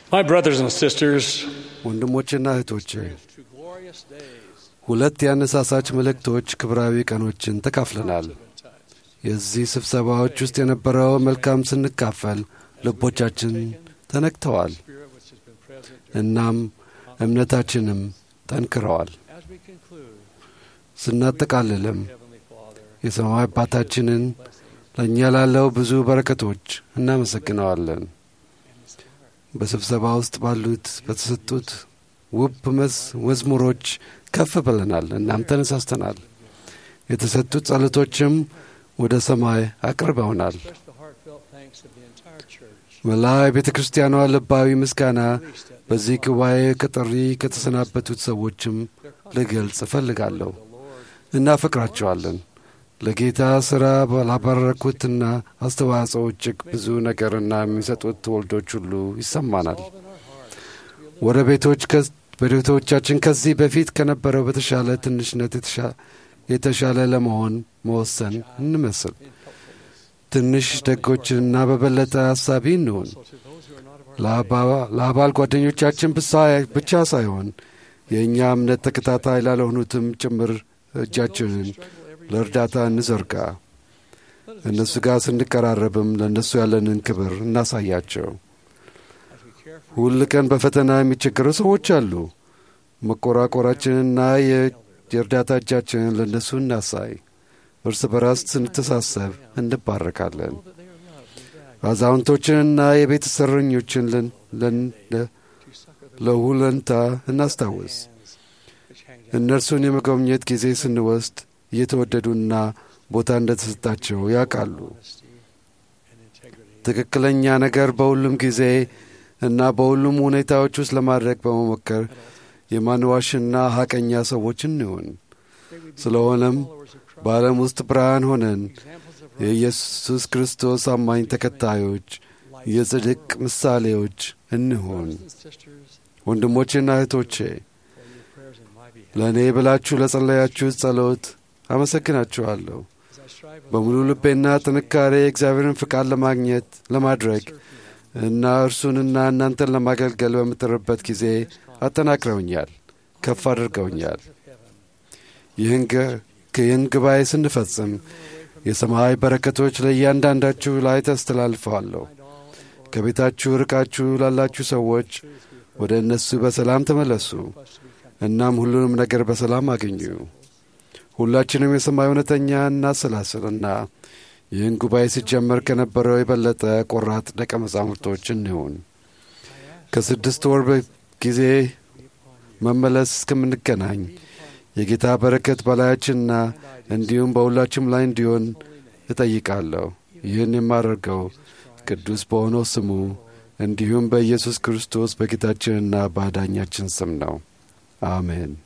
My brothers and sisters, ወንድሞችና እህቶቼ to glorious days ሁለት የአነሳሳች መልእክቶች ክብራዊ ቀኖችን ተካፍለናል። የዚህ ስብሰባዎች ውስጥ የነበረው መልካም ስንካፈል ልቦቻችን ተነክተዋል፣ spirit which has been present እናም እምነታችንም ጠንክረዋል። as we conclude, ስናጠቃልልም Heavenly Father, የሰማይ አባታችንን ለእኛ ላለው ብዙ በረከቶች እናመሰግነዋለን። በስብሰባ ውስጥ ባሉት በተሰጡት ውብ መዝ- መዝሙሮች ከፍ ብለናል፣ እናም ተነሳስተናል። የተሰጡት ጸሎቶችም ወደ ሰማይ አቅርበውናል። express the heartfelt thanks of the entire church. መላ የቤተ ክርስቲያኗ ልባዊ ምስጋና በዚህ ጉባኤ ከጥሪ ከተሰናበቱት ሰዎችም ልገልጽ እፈልጋለሁ። እናፈቅራቸዋለን። ለጌታ ሥራ ላበረኩትና አስተዋጽኦ እጅግ ብዙ ነገርና የሚሰጡት ወልዶች ሁሉ ይሰማናል። ወደ ቤቶች ከ- በቤቶቻችን ከዚህ በፊት ከነበረው በተሻለ ትንሽነት የተሻ- የተሻለ ለመሆን መወሰን እንመስል። ትንሽ ደጎችንና በበለጠ ሐሳቢ እንሁን። ለአባ- ለአባል ጓደኞቻችን ብሳ- ብቻ ሳይሆን የእኛ እምነት ተከታታይ ላልሆኑትም ጭምር እጃችንን ለእርዳታ እንዘርጋ። እነሱ ጋር ስንቀራረብም ለእነሱ ያለንን ክብር እናሳያቸው። ሁል ቀን በፈተና የሚቸገሩ ሰዎች አሉ። መቆራቆራችንና የ- የእርዳታ እጃችንን ለእነሱ እናሳይ። እርስ በራስ ስንተሳሰብ እንባረካለን። አዛውንቶችንና የቤት እስረኞችን ለን- ለን- ለ- ለሁለንታ እናስታውስ። እነርሱን የመጎብኘት ጊዜ ስንወስድ እየተወደዱና ቦታ እንደተሰጣቸው ያውቃሉ። ትክክለኛ ነገር በሁሉም ጊዜ እና በሁሉም ሁኔታዎች ውስጥ ለማድረግ በመሞከር የማንዋሽና ሐቀኛ ሰዎች እንሁን። ስለሆነም በዓለም ውስጥ ብርሃን ሆነን የኢየሱስ ክርስቶስ አማኝ ተከታዮች፣ የጽድቅ ምሳሌዎች እንሁን። ወንድሞቼና እህቶቼ ለእኔ ብላችሁ ለጸለያችሁት ጸሎት አመሰግናችኋለሁ። በሙሉ ልቤና ጥንካሬ የእግዚአብሔርን ፍቃድ ለማግኘት ለማድረግ እና እርሱንና እናንተን ለማገልገል በምጥርበት ጊዜ አጠናክረውኛል፣ ከፍ አድርገውኛል። ይህን ገ- ይህን ጉባኤ ስንፈጽም የሰማይ በረከቶች ለእያንዳንዳችሁ ላይ ተስተላልፈዋለሁ። ከቤታችሁ ርቃችሁ ላላችሁ ሰዎች ወደ እነሱ በሰላም ተመለሱ፣ እናም ሁሉንም ነገር በሰላም አገኙ። ሁላችንም የሰማይ እውነተኛ እናሰላስልና ይህን ጉባኤ ሲጀመር ከነበረው የበለጠ ቆራጥ ደቀ መዛሙርቶች እንሁን። ከስድስት ወር በ- ጊዜ መመለስ እስከምንገናኝ የጌታ በረከት በላያችንና እንዲሁም በሁላችም ላይ እንዲሆን እጠይቃለሁ። ይህን የማደርገው ቅዱስ በሆነው ስሙ እንዲሁም በኢየሱስ ክርስቶስ በጌታችንና በአዳኛችን ስም ነው። አሜን።